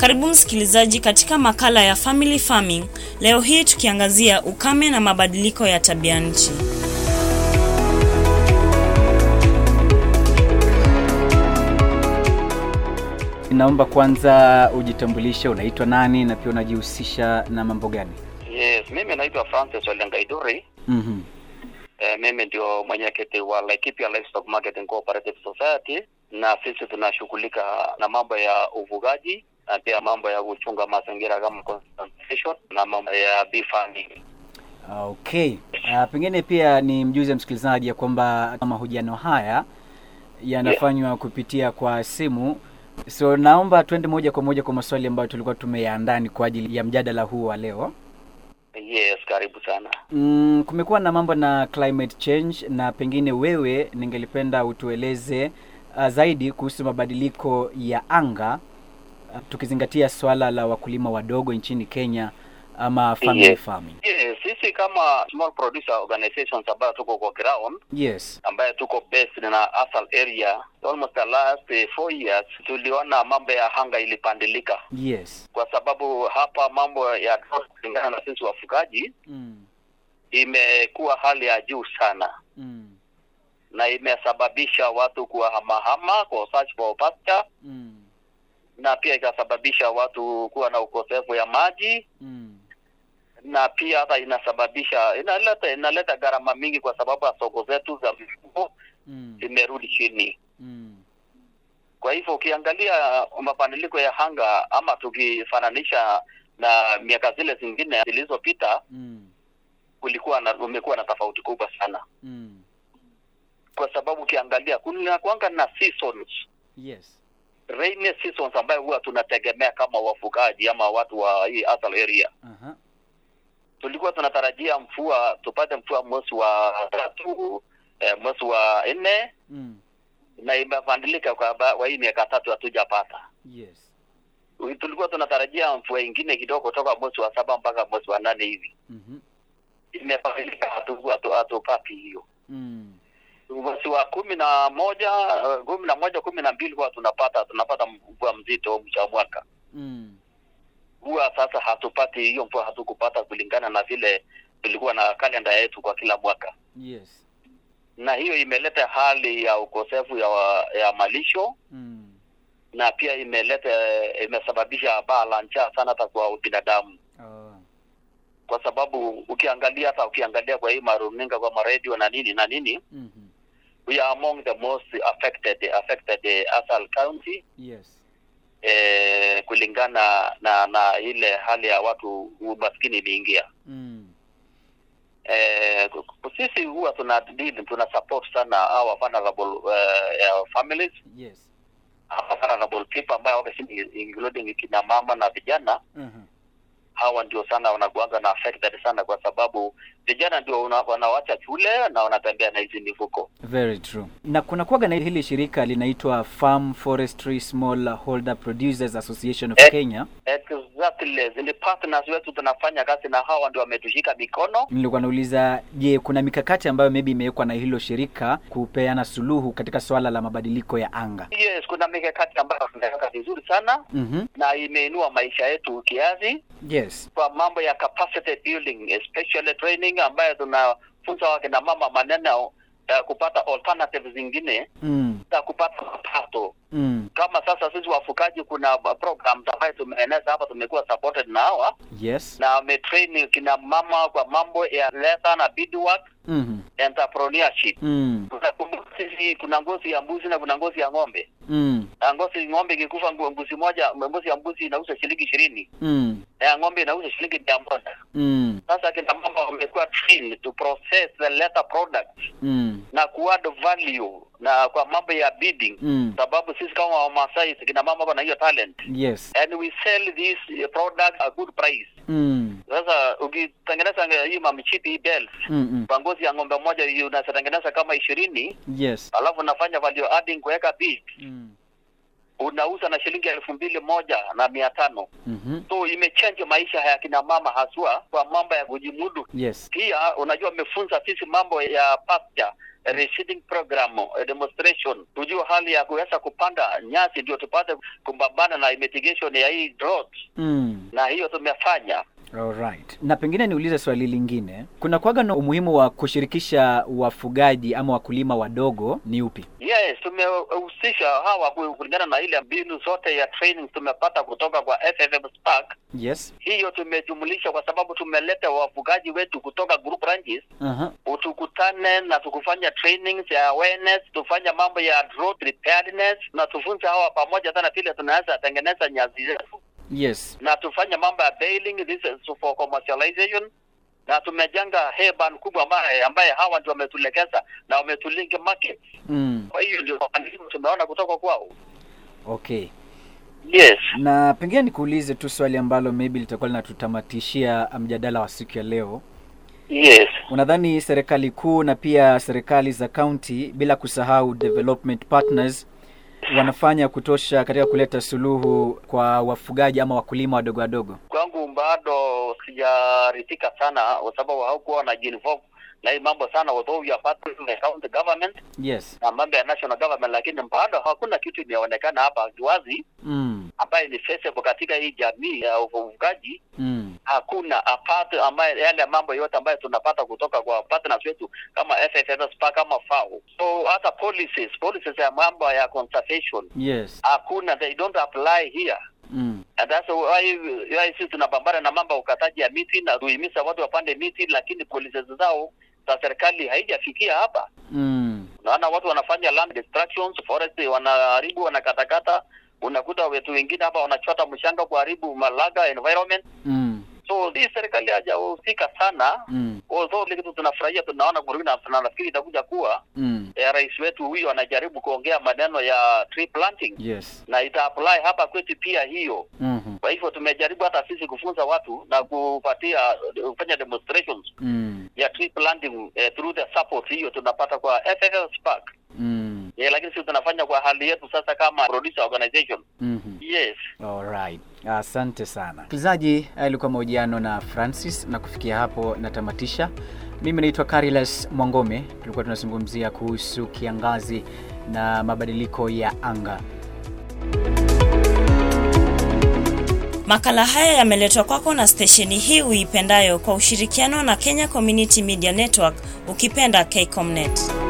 Karibu msikilizaji katika makala ya Family Farming. Leo hii tukiangazia ukame na mabadiliko ya tabia nchi. Naomba kwanza ujitambulishe, unaitwa nani na pia unajihusisha na mambo gani? Yes, mimi naitwa Francis Olengaiduri. Mhm. Eh, mimi ndio mwenyekiti wa Laikipia Livestock Marketing Cooperative Society, na sisi tunashughulika na mambo ya ufugaji na pia mambo ya kuchunga mazingira kama conservation na mambo ya bee farming. Okay. Uh, pengine pia ni mjuze msikilizaji ya kwamba mahojiano haya yanafanywa kupitia kwa simu. So naomba twende moja kwa moja kwa maswali ambayo tulikuwa tumeyaandaa ni kwa ajili ya mjadala huu wa leo. Yes, karibu sana. Mm, kumekuwa na mambo na climate change na pengine wewe ningelipenda utueleze uh, zaidi kuhusu mabadiliko ya anga uh, tukizingatia swala la wakulima wadogo nchini Kenya ama family Yes. farming. Yes, sisi kama small producer organizations ambayo tuko kwa ground Yes. ambaye tuko based na asal area almost the last eh, four years tuliona mambo ya hanga ilipandilika Yes. kwa sababu hapa mambo ya drought kulingana na sisi wafugaji Mm. imekuwa hali ya juu sana Mm. na imesababisha watu kuwahamahama kwa search for pasture Mm. na pia ikasababisha watu kuwa na ukosefu ya maji Mm. na pia hata inasababisha inaleta inaleta gharama mingi kwa sababu ya soko zetu za mifugo Mm. zimerudi chini Mm. kwa hivyo ukiangalia mabadiliko ya hanga ama tukifananisha na miaka zile zingine zilizopita Mm. kulikuwa na umekuwa na tofauti kubwa sana Mm. kwa sababu ukiangalia kuna kwanga na seasons Yes. rainy seasons ambayo huwa tunategemea kama wafugaji ama watu wa hii asal area Aha. tulikuwa tunatarajia mvua tupate mvua mwezi wa tatu eh, mwezi wa nne Mm. na imebadilika kwa ba- kwa hii miaka tatu hatujapata Yes. tulikuwa tunatarajia mvua ingine kidogo toka mwezi wa saba mpaka mwezi wa nane hivi Mhm. imebadilika hatu- hatu- hatupati hiyo Mm. mwezi wa kumi na moja eh, kumi na moja kumi na mbili huwa tunapata tunapata mvua mzito mcha mwaka Mm. huwa sasa hatupati hiyo mvua hatukupata kulingana na vile tulikuwa na kalenda yetu kwa kila mwaka Yes. na hiyo imeleta hali ya ukosefu ya, wa- ya malisho Mm. na pia imeleta imesababisha baa la njaa sana hata kwa binadamu Oh. kwa sababu ukiangalia hata ukiangalia kwa hii maruninga kwa maredio na nini na nini Mhm. we are among the most affected affected eh, Asal County Yes. eh, kulingana na na ile hali ya watu umaskini imeingia Mm. eh, sisi huwa tuna deal tuna support sana our vulnerable uh, families Yes. our vulnerable people ambayo obviously including kina mama na vijana Mhm. hawa ndio sana wanakuanga na affected sana kwa sababu vijana ndio una- wanawacha shule na wanatembea na hizi mifuko Very true. Na kuna kuwaga na hili shirika linaitwa Farm Forestry Small Holder Producers Association of Eh. Kenya. exactly zile partners wetu tunafanya kazi na hawa ndio wametushika mikono Nilikuwa nauliza, je, kuna mikakati ambayo maybe imewekwa na hilo shirika kupeana suluhu katika swala la mabadiliko ya anga? yes kuna mikakati ambayo tunaweka vizuri sana Mhm. na imeinua maisha yetu kiasi Yes. kwa mambo ya capacity building especially training ambayo tunafunza wakina mama maneno ya kupata alternative zingine Mm. za kupata mapato Mm. kama sasa sisi wafugaji kuna programs ambayo tumeeneza hapa tumekuwa supported na hawa Yes. na wametrain kina mama kwa mambo ya leather na beadwork Mhm. entrepreneurship Mm. kuna kumbuka sisi kuna ngozi ya mbuzi na kuna ngozi ya ng'ombe Mm. na ngozi ng'ombe ikikufa ngu- mbuzi moja ngozi ya mbuzi inauza shilingi ishirini Mm. na ya ng'ombe inauza shilingi mia moja Mm. sasa kina mama wamekuwa trained to process the leather products Mm. na kuadd value na kwa mambo ya bidding Mm. sababu sisi kama wamasai kina mama wana hiyo talent Yes. and we sell these uh, products a good price Mm. sasa ukitengeneza nge- hii mamichipi hii bells Mm. Mm. kwa ngozi ya ng'ombe moja hii unatengeneza kama ishirini Yes. alafu unafanya value adding kuweka bead Mm. unauza na shilingi elfu mbili moja na mia tano Mhm. so imechange maisha ya kina mama haswa kwa mambo ya kujimudu Yes. pia unajua amefunza sisi mambo ya pasture reseeding program eh, demonstration tujue hali ya kuweza kupanda nyasi ndio tupate kupambana na mitigation ya hii drought Mm. na hiyo tumefanya Alright. Na pengine niulize swali lingine. Kuna kwaga na umuhimu wa kushirikisha wafugaji ama wakulima wadogo ni upi? yes tumehusisha hawa ku- kulingana na ile mbinu zote ya training tumepata kutoka kwa FFM Spark Yes. hiyo tumejumulisha kwa sababu tumeleta wafugaji wetu kutoka group ranches Aha. tukutane na tukufanya trainings ya awareness tufanya mambo ya drought preparedness na tufunze hawa pamoja sana vile tunaweza tengeneza nyazi zetu Yes. na tufanye mambo ya bailing this is for commercialization na tumejenga heban kubwa ambaye ambaye hawa ndio wametulekeza na wametulink market Mm. kwa hiyo ndio mafanikio tumeona kutoka kwao Okay. yes Na pengine nikuulize tu swali ambalo maybe litakuwa linatutamatishia mjadala wa siku ya leo. yes Unadhani serikali kuu na pia serikali za kaunti bila kusahau development partners wanafanya kutosha katika kuleta suluhu kwa wafugaji ama wakulima wadogo wadogo? kwangu bado sijaridhika sana kwa sababu haukuwa wanajiinvolve na hii mambo sana although we are partners with the county government Yes. na mambo ya national government lakini bado hakuna kitu imeonekana hapa kiwazi Mm. ambaye ni feasible katika hii jamii ya ufugaji Mm. hakuna apart ambaye yale mambo yote ambayo tunapata kutoka kwa partners wetu kama FFS Spark kama FAO so hata policies policies ya mambo ya conservation Yes. hakuna they don't apply here Mm. and that's why, why sisi tunapambana na mambo ya ukataji ya miti na kuhimiza watu wapande miti lakini policies zao za serikali haijafikia hapa Mm. naona watu wanafanya land destructions forest wanaharibu wanakatakata unakuta wetu wengine hapa wanachota mshanga kuharibu malaga environment Mm. so hii serikali hajahusika sana Mm. although ile kitu tunafurahia tunaona kurudi na na nafikiri itakuja kuwa Mm. eh, rais wetu huyu anajaribu kuongea maneno ya tree planting Yes. na ita apply hapa kwetu pia hiyo Mhm. kwa hivyo tumejaribu hata sisi kufunza watu na kupatia kufanya demonstrations Mm. ya tree planting eh, through the support hiyo tunapata kwa FFL Spark Mm. yeah, lakini sisi tunafanya kwa hali yetu sasa kama producer organization Mhm. yes Alright. Asante sana. Msikilizaji, haya ilikuwa mahojiano na Francis na kufikia hapo natamatisha. Mimi naitwa Carilas Mwangome. Tulikuwa tunazungumzia kuhusu kiangazi na mabadiliko ya anga. Makala haya yameletwa kwako na stesheni hii uipendayo kwa ushirikiano na Kenya Community Media Network, ukipenda KCOMnet.